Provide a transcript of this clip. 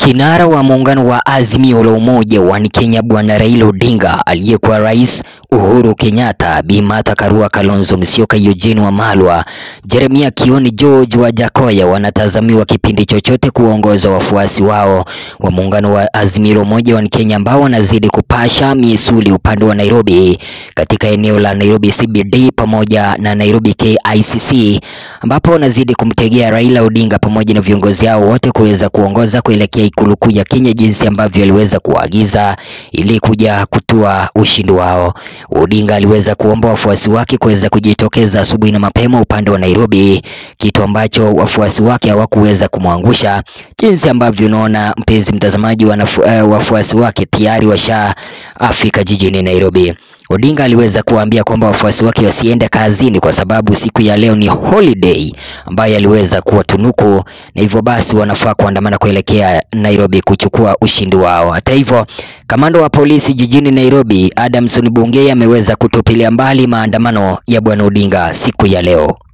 Kinara wa muungano wa Azimio la Umoja wa Kenya Bwana Raila Odinga, aliyekuwa Rais Uhuru Kenyatta, Bi Martha Karua, Kalonzo Musyoka, Eugene Wamalwa, Jeremia Kioni, George Wajakoya wanatazamiwa kipindi chochote kuongoza wafuasi wao wa muungano wa Azimio la Umoja wa Kenya ambao wanazidi kupasha misuli upande wa Nairobi katika eneo la Nairobi CBD pamoja na Nairobi KICC ambapo wanazidi kumtegea Raila Odinga pamoja na viongozi hao wote kuweza kuongoza kuelekea ikulu kuu ya Kenya jinsi ambavyo aliweza kuagiza ili kuja kutua ushindi wao. Odinga aliweza kuomba wafuasi wake kuweza kujitokeza asubuhi na mapema upande wa Nairobi, kitu ambacho wafuasi wake hawakuweza kumwangusha. Jinsi ambavyo unaona mpenzi mtazamaji, wanafu, uh, wafuasi wake tayari washaafika jijini Nairobi. Odinga aliweza kuwaambia kwamba wafuasi wake wasiende kazini kwa sababu siku ya leo ni holiday ambayo aliweza kuwatunuku na hivyo basi wanafaa kuandamana kuelekea Nairobi kuchukua ushindi wao. Hata hivyo, kamanda wa polisi jijini Nairobi Adamson Bungei ameweza kutupilia mbali maandamano ya bwana Odinga siku ya leo.